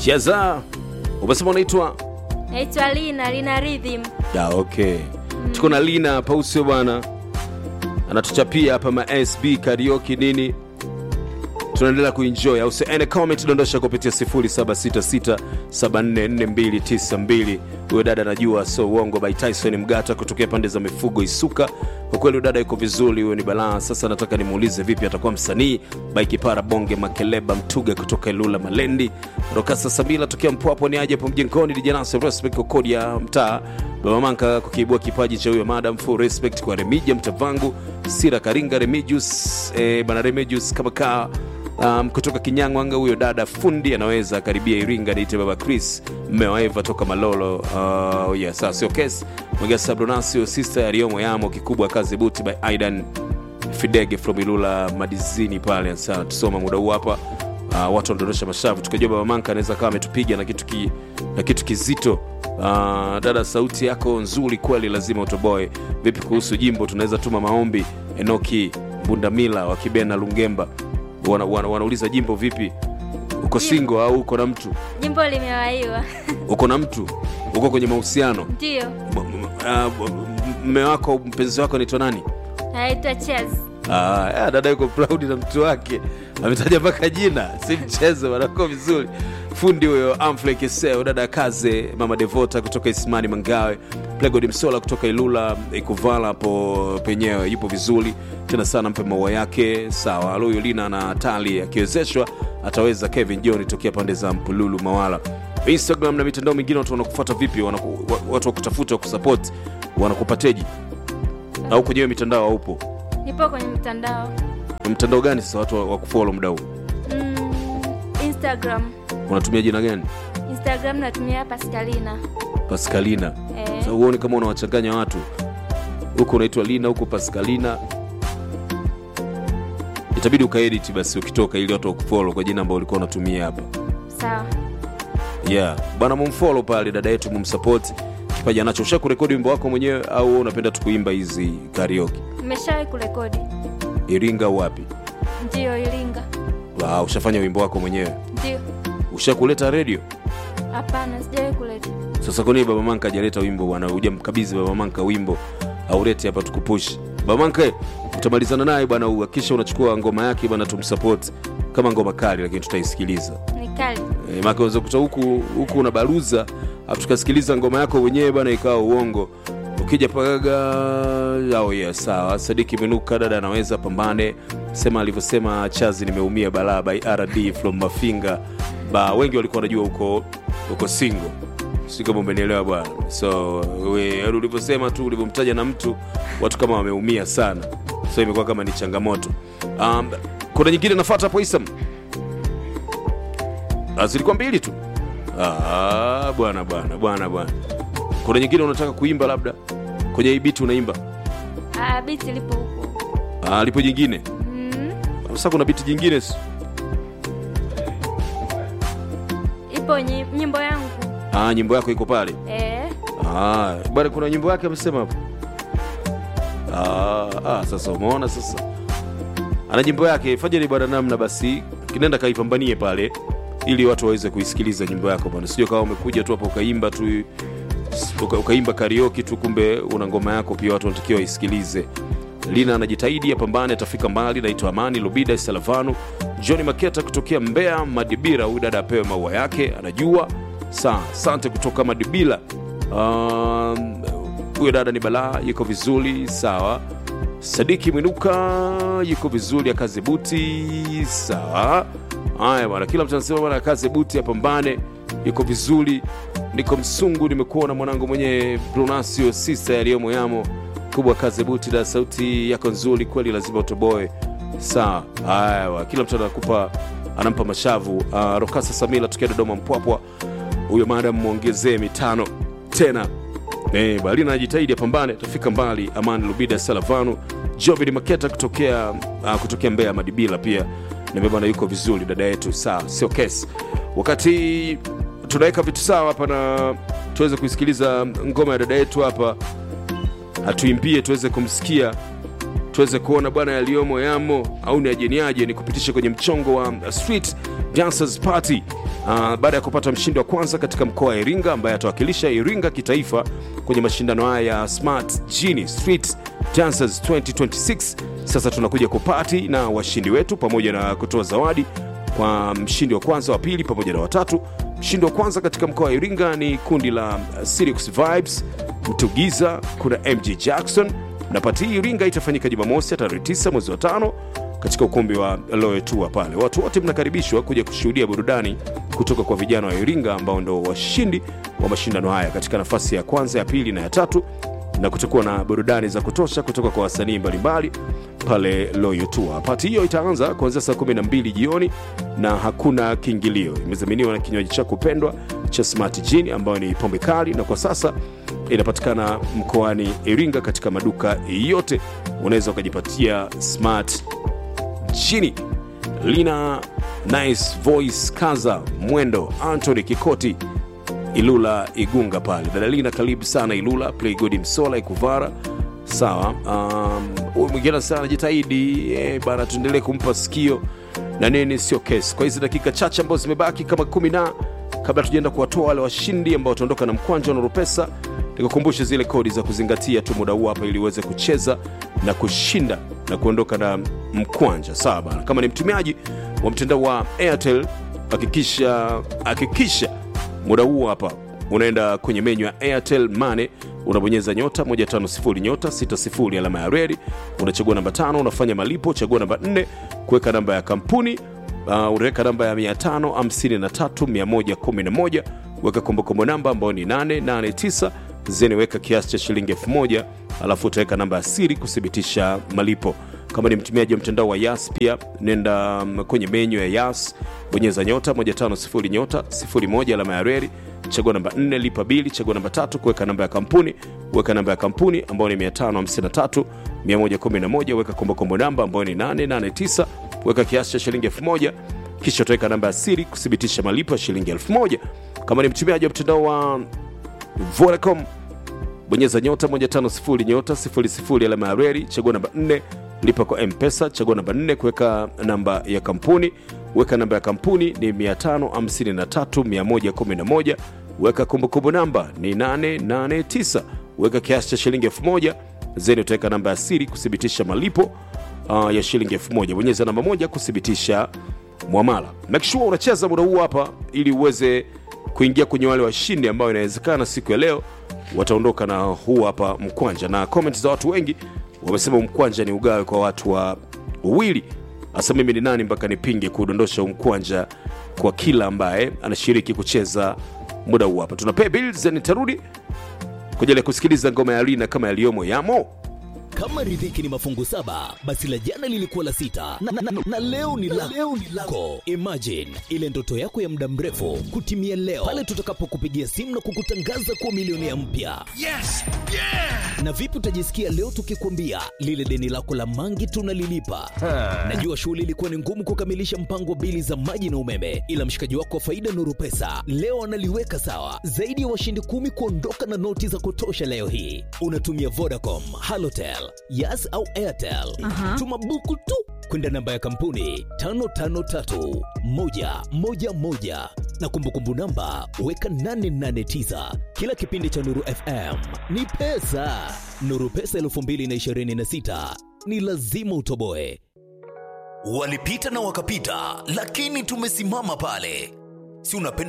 cheza umesema unaitwa naitwa Lina, Lina Rhythm. da okay tuko na lina hapa usio bwana anatuchapia hapa ma sb karaoke nini tunaendelea kuenjoy au ene comment dondosha kupitia 0766744292 huyo dada anajua so uongo by tyson mgata kutokea pande za mifugo isuka kwa kweli huyo dada yuko vizuri huyo ni balaa sasa nataka nimuulize vipi atakuwa msanii by kipara bonge makeleba mtuga kutoka ilula malendi rokasa sabila tokea mpwapo ni aje hapo mjengoni dijanasi respect kwa kodi ya mtaa baba manka kukiibua kipaji cha huyo madam full respect kwa remija mtavangu sira karinga remigius eh, bana remigius kama kaa um, kutoka kinyangwanga huyo dada fundi anaweza karibia iringa niite baba chris mme wa eva toka malolo uh, yeah, saa sio kesi mwegasa bronasio sister yaliyomo yamo kikubwa kazi buti by aidan fidege from ilula madizini pale sana tusoma muda huu hapa uh, watu wanadondosha mashavu tukajua baba manka anaweza kawa ametupiga na kitu ki, na kitu kizito uh, dada sauti yako nzuri kweli lazima utoboe vipi kuhusu jimbo tunaweza tuma maombi enoki bundamila wa kibena lungemba wana, wana, wanauliza jimbo vipi uko singo au uko na mtu Jimbo limewaiwa. uko na mtu uko kwenye mahusiano Ndio. M- m- ah, m- mme wako mpenzi wako anaitwa nani Naitwa Chaz. Ah, ya, dada yuko proud na mtu wake ametaja mpaka jina si mchezo wanako vizuri fundi huyo amflekeseo dada kaze mama devota kutoka ismani mangawe plegod msola kutoka ilula ikuvala hapo penyewe yupo vizuri tena sana mpe maua yake sawa aloyo lina na tali akiwezeshwa ataweza kevin john tokea pande za mpululu mawala instagram na mitandao mingine watu wanakufuata vipi wanaku, wa- watu wakutafuta wakusapoti wanakupateji au kwenyewe mitandao haupo Nipo kwenye mitandao. mtandao gani sasa watu wa- wa kufolo muda huu Mm, Instagram. unatumia jina gani Instagram natumia Pascalina. paskalina Eh, Sasa huoni kama unawachanganya watu huku unaitwa lina huku paskalina itabidi ukaedit basi ukitoka ili watu wakufolo kwa jina ambao ulikuwa unatumia hapa sawa. yeah bana mumfolo pale dada yetu mumsapoti kipaji anacho usha kurekodi wimbo wako mwenyewe au wewe unapenda tu kuimba hizi karaoke Nimeshawahi kurekodi. iringa au wapi Ndio Iringa. wow, ushafanya wimbo wako mwenyewe Ndio. ushakuleta redio Hapana, sijawahi kuleta. sasa kwani baba manka ajaleta wimbo bwana hujamkabidhi baba manka wimbo aulete hapa tukupush baba manka eh, utamalizana naye bwana uhakisha unachukua ngoma yake bwana tumsupport kama ngoma kali lakini tutaisikiliza Ni kali. e, maana unaweza kuta huku huku unabaruza afu tukasikiliza ngoma yako wenyewe bwana ikawa uongo ukija pagaga au yeah, sawa sadiki menuka dada anaweza pambane sema alivyosema chazi nimeumia balaa by rd from mafinga ba wengi walikuwa wanajua huko huko singo si kama umenielewa bwana so we yaani ulivyosema tu ulivyomtaja na mtu watu kama wameumia sana so imekuwa kama ni changamoto um, kuna nyingine nafata hapo isam Ah, zilikuwa mbili tu Ah, bwana bwana bwana bwana kuna nyingine unataka kuimba labda kwenye hii biti unaimba Ah, biti lipo huko. Ah, lipo jingine Mm, sasa kuna biti jingine si- ipo nyi- nyimbo yangu. ah, nyimbo yako iko pale Eh, Ah, bwana kuna nyimbo yake amesema hapo ah, ah, sasa umeona sasa ana nyimbo yake fanyeni bwana namna basi kinenda kaipambanie pale ili watu waweze kuisikiliza nyimbo yako bwana sio kama umekuja tu hapo ukaimba tu uka, ukaimba karioki tu kumbe una ngoma yako pia watu wanatakiwa waisikilize lina anajitahidi apambane atafika mbali naitwa amani lubida salavanu johni maketa kutokea mbea madibira huyu dada apewe maua yake anajua saa sante kutoka madibila Um, huyo dada ni balaa yuko vizuri sawa sadiki mwinuka yuko vizuri akaze buti sawa haya bwana kila mtu anasema bwana akaze buti apambane yuko vizuri niko msungu nimekuona mwanangu mwenye brunasio sisa yaliyomo yamo kubwa kaze buti da sauti yako nzuri kweli lazima utoboe sawa haya bwana, kila mtu anakupa anampa mashavu uh, rokasa samila tukia dodoma mpwapwa huyo madam mwongezee mitano tena Eh, balina anajitahidi apambane atafika mbali amani lubida salavanu jovid maketa kutokea uh, kutokea mbea madibila pia nimebana yuko vizuri dada yetu sawa sio kesi wakati tunaweka vitu sawa hapa na tuweze kuisikiliza ngoma ya dada yetu hapa atuimbie tuweze kumsikia tuweze kuona bwana yaliyomo yamo au ni ajeniaje ni kupitisha kwenye mchongo wa uh, street Dancers Party uh, baada ya kupata mshindi wa kwanza katika mkoa wa Iringa ambaye atawakilisha Iringa kitaifa kwenye mashindano haya ya Smart Genie Street Dancers 2026. Sasa tunakuja kupati na washindi wetu pamoja na kutoa zawadi kwa mshindi wa kwanza, wa pili pamoja na watatu. Mshindi wa kwanza katika mkoa wa Iringa ni kundi la uh, Sirius Vibes Mtugiza, kuna MG Jackson na pati hii Iringa itafanyika Jumamosi ya tarehe 9 mwezi wa tano katika ukumbi wa Loe Tour pale. Watu wote mnakaribishwa kuja kushuhudia burudani kutoka kwa vijana wa Iringa ambao ndo washindi wa mashindano haya katika nafasi ya kwanza, ya pili na ya tatu, na kutakuwa na burudani za kutosha kutoka kwa wasanii mbalimbali pale Loyo Tour. Pati hiyo itaanza kuanzia saa 12 jioni na hakuna kiingilio. Imezaminiwa na kinywaji chako pendwa cha Smart Gin ambayo ni pombe kali, na kwa sasa inapatikana mkoani Iringa katika maduka yote. Unaweza ukajipatia Smart Gin. Lina Nice Voice, Kaza Mwendo, Anthony Kikoti, Ilula Igunga pale. Dada Lina, karibu sana Ilula. Play good Msola Ikuvara sawa. Huyu um, mwingine sana jitahidi eh, bana, tuendelee kumpa sikio na nini, sio kesi. Kwa hizi dakika chache ambazo zimebaki kama kumi na kabla tujaenda kuwatoa wale washindi ambao wataondoka na mkwanja wa Nurupesa, nikukumbushe zile kodi za kuzingatia tu muda huu hapa, ili uweze kucheza na kushinda na kuondoka na mkwanja. Sawa bana, kama ni mtumiaji wa mtandao wa Airtel, hakikisha hakikisha muda huu hapa unaenda kwenye menyu ya Airtel Money unabonyeza nyota 150 nyota 60 alama ya reli, unachagua namba tano, unafanya malipo, chagua namba 4 kuweka namba ya kampuni uh, unaweka namba ya 553111 weka kombokombo namba ambayo ni 889 zeni, weka kiasi cha shilingi 1000 alafu utaweka namba ya siri kuthibitisha malipo. Kama ni mtumiaji wa mtandao wa Yas pia nenda um, kwenye menyu ya Yas, bonyeza nyota 150 nyota 01 alama ya reli chagua namba 4 lipa bili, chagua namba tatu kuweka namba ya kampuni, weka namba ya kampuni ambayo ni 553 111, weka kombokombo namba ambayo ni 889, weka kiasi cha shilingi 1000, kisha utaweka namba ya siri kuthibitisha malipo ya shilingi 1000. Kama ni mtumiaji wa mtandao wa Vodacom, bonyeza nyota 150 nyota 00 alama ya reli, chagua namba 4 lipa kwa M-Pesa, chagua namba 4 kuweka namba ya kampuni weka namba ya kampuni ni 553111 weka kumbukumbu namba ni 889 weka kiasi cha shilingi 1000 zeni utaweka namba ya siri kuthibitisha malipo uh, ya shilingi 1000 bonyeza namba moja kuthibitisha mwamala make sure unacheza muda huu hapa ili uweze kuingia kwenye wale washindi ambao inawezekana siku ya leo wataondoka na huu hapa mkwanja na comment za watu wengi wamesema mkwanja ni ugawe kwa watu wa wawili hasa mimi ni nani mpaka nipinge kudondosha umkwanja kwa kila ambaye anashiriki kucheza muda huu hapa. Tuna pay bills, nitarudi kwa ajili ya kusikiliza ngoma ya Lina kama yaliyomo yamo. Kama riziki ni mafungu saba, basi la jana lilikuwa la sita na, na, na, na leo ni la leo ni lako. Imagine ile ndoto yako ya muda mrefu kutimia leo pale tutakapokupigia simu na kukutangaza kuwa milionea mpya. Yes! Yeah! Na vipi utajisikia leo tukikwambia lile deni lako la mangi tunalilipa? Najua shughuli ilikuwa ni ngumu kukamilisha mpango wa bili za maji na umeme, ila mshikaji wako wa faida Nuru Pesa leo analiweka sawa. Zaidi ya washindi kumi kuondoka na noti za kutosha leo hii. Unatumia Vodacom, Halotel, Yas au Airtel. Aha. Tuma buku tu kwenda namba ya kampuni 553111 na kumbukumbu namba weka 889. Kila kipindi cha Nuru FM ni pesa. Nuru Pesa 2026 ni lazima utoboe. Walipita na wakapita, lakini tumesimama pale. Si unapenda